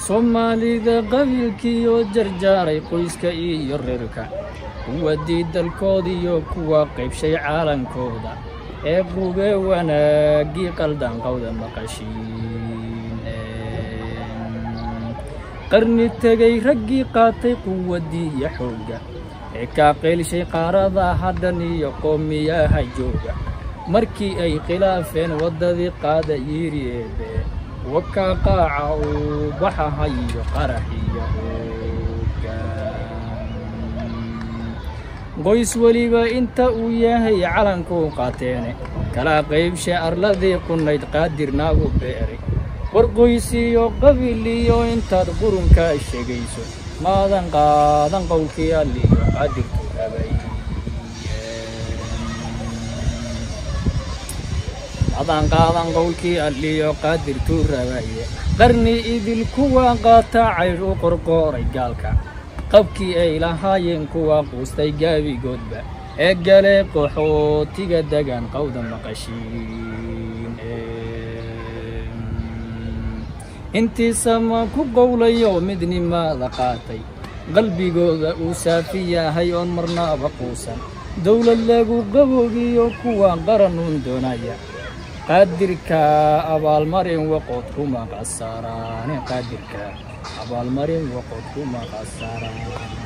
soomaalida qabiilkiioo jarjaaray qoyska iyo reerka kuwa diidalkoodiyo kuwa qaybshay caalankooda ee qube wanaaggii qaldanqowda maqashiin qarni tegay raggii qaatay quwaddii iyo xoogga ee kaa qeylshay qaarada haddan iyo qoomiyaha jooga markii ay khilaafeen waddadii qaada yiri eebe wakaa qaaca uu baxaha iyo qaraxiyo hooga qoys weliba inta uu yahay calankuu qaateene kala qaybshe arladii qunayd qaadirnaagu beeray war qoysiyo qabiil iyo intaad qurunkaa sheegayso maadan qaadan qowlkii alliyo qaadirku rabay maadan qaadan qowlkii alliyo qaadirtuu rabaye qarni idil kuwa qaata caydh u qorqooray gaalka qabkii ay lahaayeen kuwa quustay gaabigoodba ee galee qaxootiga degan qowda maqashiin intii sama ku qowlayo midnimada qaatay qalbigooda uu saafi yahay oon marnaba quusan dowlad lagu qaboogiyo kuwa qaranuun doonaya qaadirka abaalmarin waqood kuma qasaraane qaadirka abaalmarin waqood kuma qasaraan